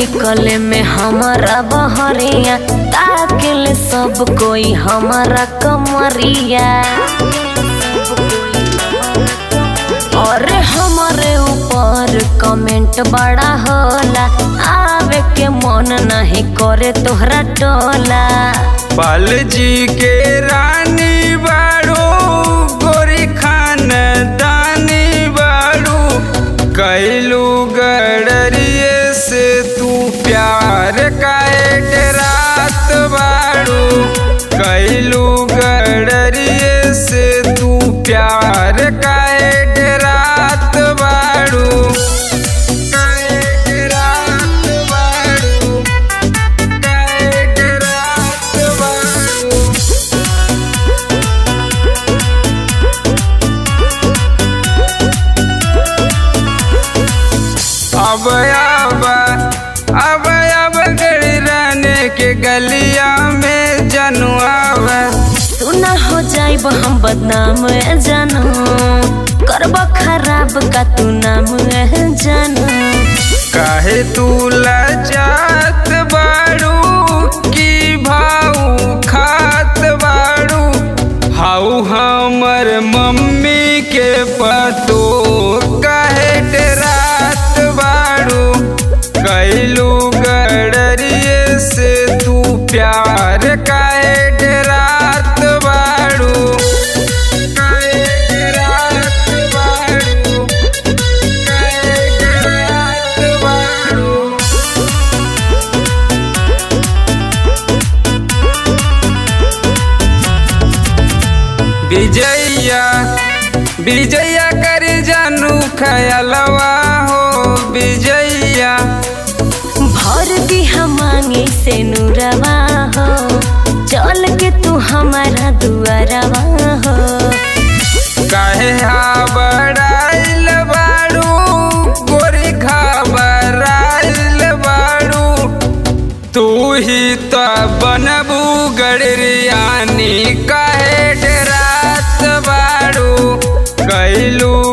निकले में हमारा बहरिया ताकिल सब कोई हमारा कमरिया और हमारे ऊपर कमेंट बड़ा होला आवे के मन नहीं करे तोहरा टोला पाल जी के रानी बाड़ू गोरी खान दानी बाड़ू कैलू गडरिए से तू प्यार काहे रात बाड़ू कैलू गडरिए से तू प्यार काहे रात बाड़ू काहे रात बाड़ू काहे रात बाड़ू अब अब अब अब गड़ी रहने के गलिया में जनुआव सुना हो जाइब हम बदनाम ए जानू करब खराब का तू नाम ए जानू काहे तू लजात बाड़ू की भाऊ खात बाड़ू हाउ हमर मम्मी के पतो काहे डरात बाड़ू कैलू गडरिए से तू प्यार काहे डरात बाड़ू काहे डरात बाड़ू काहे डरात बाड़ू विजया विजया कर जानू खयलवा हो विजया भर दी हम मांगे से नूरवा हो चल के तू हमारा दुआरवा हो काहे हाबड़ाइल बाड़ू गोरी घबराइल बाड़ू तू ही तो बनबू गड़रियानी काहे डरात बाड़ू कैलू